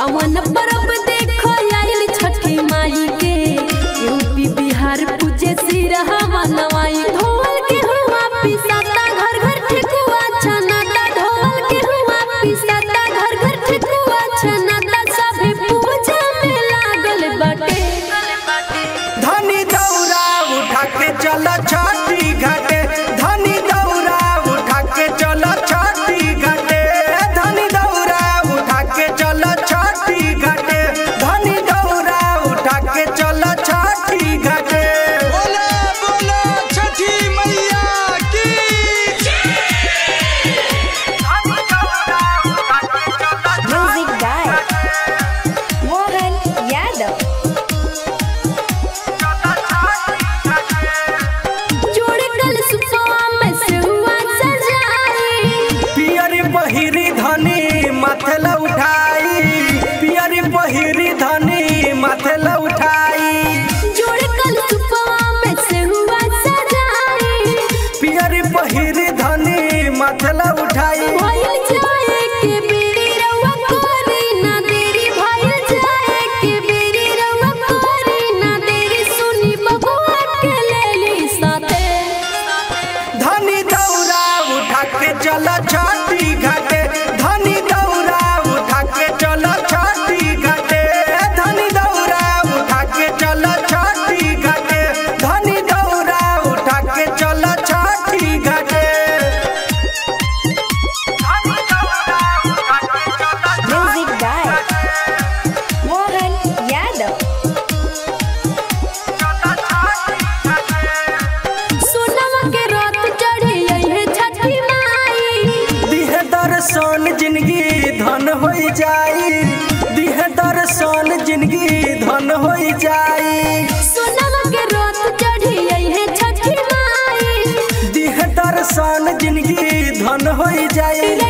पावन परब देखो आइल छठी माई के यूपी बिहार पूजे सिरहा नवाई ढोल के हुआ पिसाता घर घर ठेकुआ छनाता ढोल के हुआ पिसाता घर घर ठेकुआ छनाता सभी पूजा में लागल बाटे धनी दौरा उठा के चल छठी घाटे धनी दौरा उठा के चल छठी घाटे धनी दौरा उठा के चल छठी घाटे धनी दौरा उठा के चल छठी घाटे बोला बोला छठी मैया की Music by Mohan Yadav. जोड़ कल सुपवा में से हुआ सजाई पियरी पहिरी धनी माथे ल उठाई पियरी पहिरी धनी माथे ल उठाई जोड़ कल सुपवा में से हुआ सजाई पियरी पहिरी धनी माथे ल उठाई भइल जाए के बेरी रउआ कोरी ना देरी भइल जाए के बेरी रउआ कोरी ना देरी सुनी बबुआ के लेली साथे धनी दौरा उठा के चल छठी घाटे धनी दौरा उठा के चल छठी घाटे धनी दौरा उठा के चल छठी घाटे धनी दौरा उठा के चल छठी घाटे Music by Mohan Yadav. सोनमा के रात चढ़ी है छठी माई दिहे दर्शन जिंदगी धन हो जाई दिहे दर्शन जिंदगी धन हो जाई सोनमा के रात चढ़ी है छठी माई दिहे दर्शन जिंदगी धन हो जाई